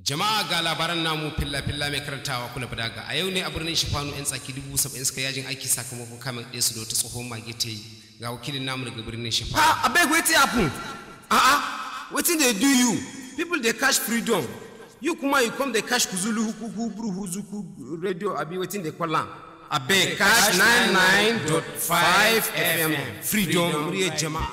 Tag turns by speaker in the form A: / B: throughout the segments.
A: Jama'a ga labaran namu filla-filla mai karantawa kula daga a yau ne a birnin Shifanu 'yan tsaki dubu saba'in suka yajin aiki sakamakon kamun ɗaya su da wata tsohon mage ta yi ga wakilin namu daga birnin Shifanu.
B: ah abeg wetin happen ah ah wetin dey do you people dey catch freedom you kuma you come dey catch kuzulu hukuku buru huzuku radio abi wetin dey call am abeg catch 99.5 fm freedom muryar jama'a.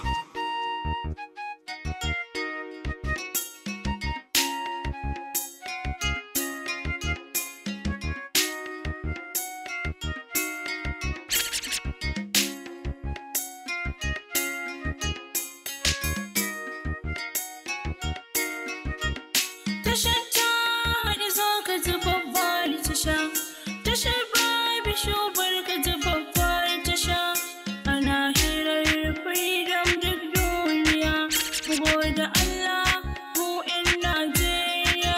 C: Tashar ta haɗe zo ka ji babbar tasha. Tashar Babu Shubar ka ji babbar tasha. Ana hirar freedom duk duniya. Mu gode Allah mu 'yan Najeriya.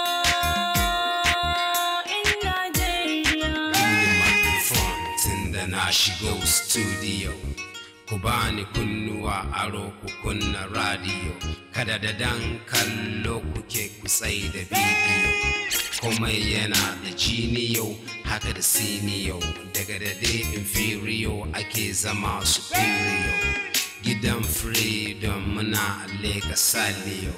C: 'Yan Najeriya.
A: microphone tun da na shigo studio ku bani kunnuwa aro ku kunna radio kada da dan kallo kuke kusai da bidiyo komai yana da jiniyo haka da siniyo daga da dai inferior ake zama superior gidan freedom muna leka saliyo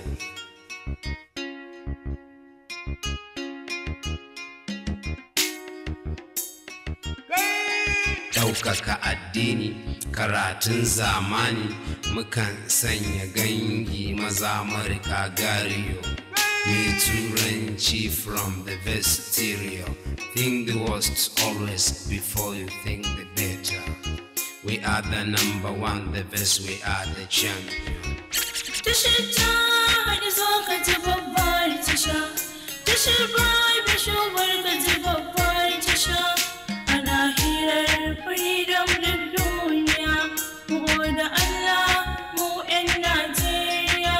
A: ɗaukaka addini karatun zamani mukan sanya gangi maza marika gariyo mai turanci from the vestirio think the worst always before you think the better we are the number one the best we are the champion
C: Tashar ta haɗe zo ka ji babbar tasha. Tashar Babu Shubar ka ji babbar tasha. Ana hirar freedom duk duniya. Mu gode Allah mu 'yan Najeriya.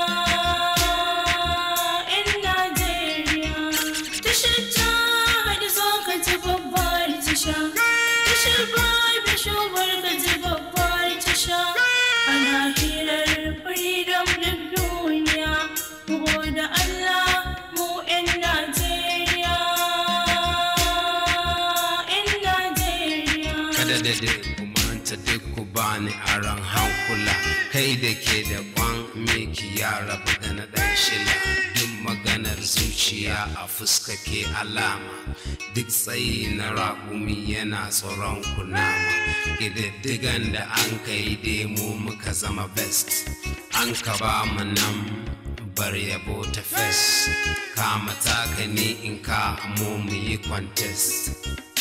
C: 'Yan Najeriya. Tashar ta haɗe zo ka ji babbar tasha. Tashar Babu Shubar ka ji babbar tasha. Ana hirar freedom duk duniya. Mu gode Allah mu 'yan Najeriya. 'Yan Najeriya.
A: kada da dai ku manta duk ku bani aron hankula kai da ke da kwan miki ya rabu da na dan shila duk maganar zuciya a fuska ke alama duk tsayi na raƙumi yana tsoron kunama ƙididdigan da an kai demo muka zama best an ka ba mu nan bar yabo ta fes kama taka ne in ka mu mu yi contest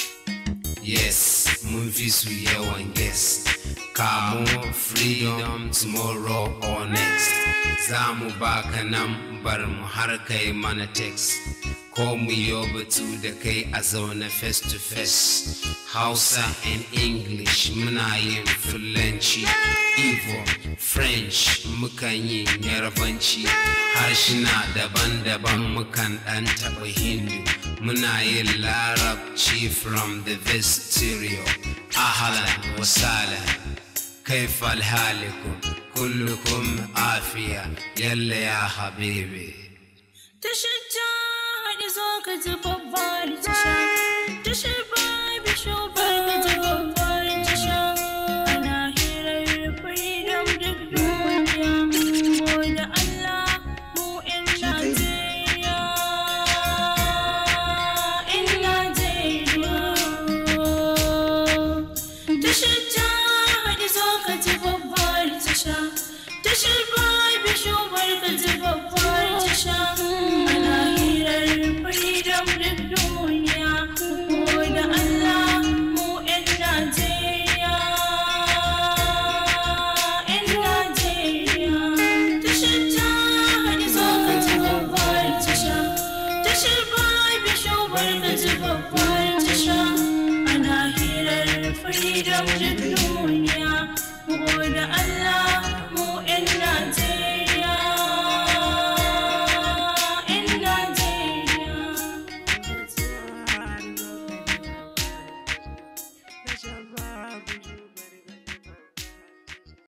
A: Yes, mun fi su yawan guest. Kamo freedom tomorrow or next. Za mu baka nan bar mu har kai mana text. Ko mu yo batu da kai a zaune face to face. Hausa and English muna yin Fulanci. Igbo, French mukan yi Yarbanci. Harshina daban-daban mukan ɗan taɓa Hindu. muna yin larabci from the vestirio ahlan wa sahlan kaifa alhalikum kullukum afiya yalla ya habibi
C: Tashar ta haɗe zo ka ji babbar tasha.